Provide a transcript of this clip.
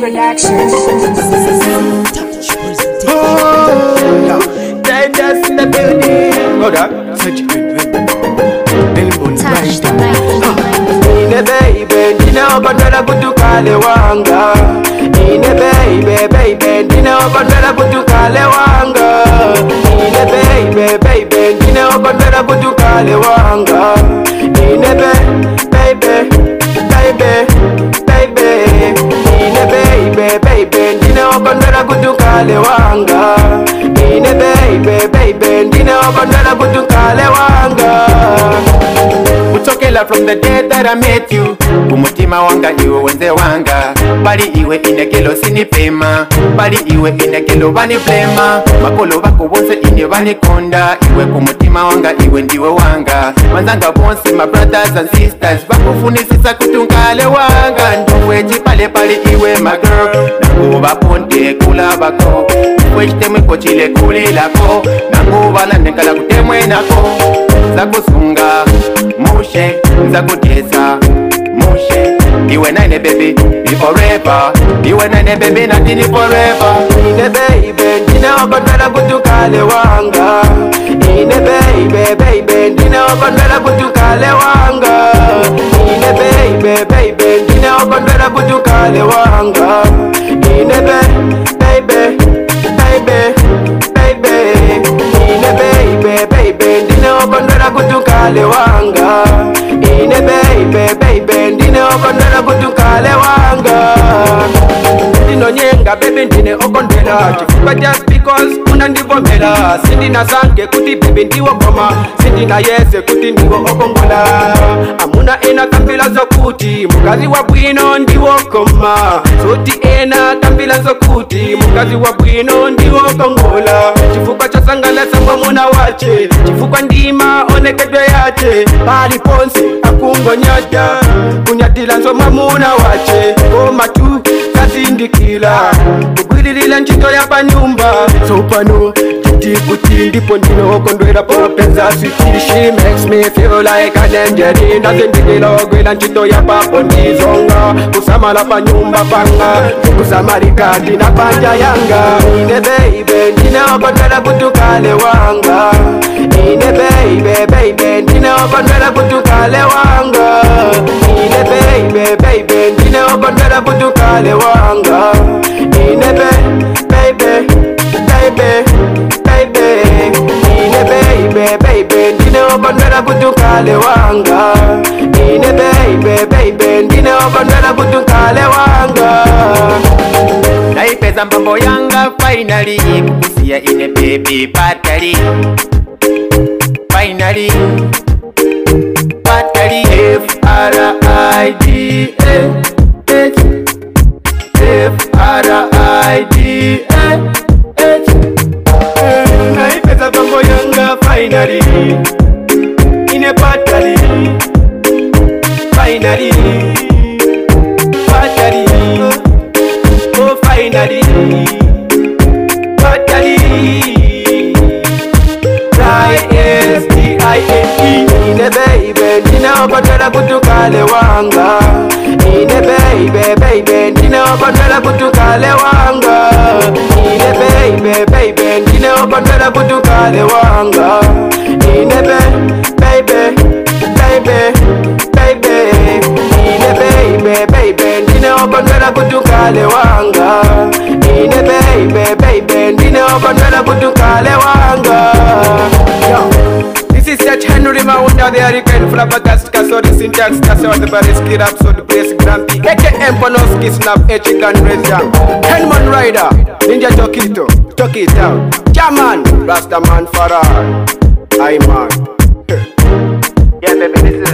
Productions. Dangerous in the building. Hold up. Such a good Billboard Touch the right. mic. Ine baby, ndinaokondwera kuti ukale wanga Ine baby, baby, ndinaokondwera kuti ukale wanga Ine baby, baby, ndinaokondwera kuti ukale wanga Ine baby, baby, baby, baby Ine baby, baby, ndinaokondwera kuti ukale wanga Ine baby, baby, ndinaokondwera kuti ukale wanga kuchokela from the day that I met you kumutima wanga iwe wenze wanga bali iwe inekelo sinipema bali iwe inekelo baniplema makolo bako bonse ine banikonda iwe kumutima wanga iwe ndiwe wanga wanzanga bonse my brothers and sisters bakufunisisa kutunkale wanga nduwe chipale pali iwe my girl nanguba ponte kula bako kwechtemwe kochile kulilako nanguba landekala kutemwe nako zakusunga mushe nzakutesa mushe iwe nane baby ni forever iwe nane baby nati ni forever ine baby ndinaokondwera kuti ukale wanga ine baby baby ndinaokondwera kuti ukale wanga ine baby baby ndinaokondwera kuti ukale wanga ine baby baby baby baby ine baby baby ndinaokondwera kuti ukale wanga ine baby baby ndinaokondwera kuti ukale wanga ndinonyenga bebi ndine okondwela chifukwa just because unandivomela sindinasange kuti bebi ndiwogoma sindinayese kuti ndiwo okongola amuna ena kambila zokuti mukazi wa bwino ndiwokoma zoti ena kambila zokuti mukazi wa bwino ndiwokongola chifukwa chosangalasa mwamuna wache chifukwa ndima onekedwe yache pali ponse akungonyada kunyadila nzo mwamuna wache koma tu kazindikila kugwiririla ntchito ya panyumba sopano chitikuti ndipo ndinokondwera popenza switi she makes me feel like an angel ndazindikila ogwila ntchito ya papo ndizonga kusamala panyumba panga kusamalika ndina panja yanga ine baby ndinaokondwera kuti ukale wanga ine baby baby ndinaokondwera kuti ukale wanga ine baby baby ndinaokondwera kuti ukale wanga ine baby baby baby ine baby baby ndinaokondwera kuti ukale wanga ine baby baby ndinaokondwera kuti ukale wanga naipeza mbambo yanga finally kukusiya ine baby patali finally patali f r i d a h f r i d a h naipeza mbambo yanga finally ine patali finally patali oh finally patali I-S-T-I-N-E Ine baby, ndinaokondwera kuti ukale wanga Ine baby, baby, ndinaokondwera kuti ukale wanga Ine baby, baby, ndinaokondwera kuti ukale wanga Ine baby, baby, baby Ine baby, baby, ndinaokondwera kuti ukale wanga Ine baby, baby, ndinaokondwera kuti ukale wanga Yo. This is Seth Henry Maunda, the Hurricane Flabbergast, Kasori Syntax, Kasori the Bariski Rhapsody, Brace Grumpy, AKM Panoski, Snap, Echigan, Rezam, Henman Rider, Ninja Tokito, Toki it out, Jaman, Rastaman Farah, I man. Yeah, baby, this is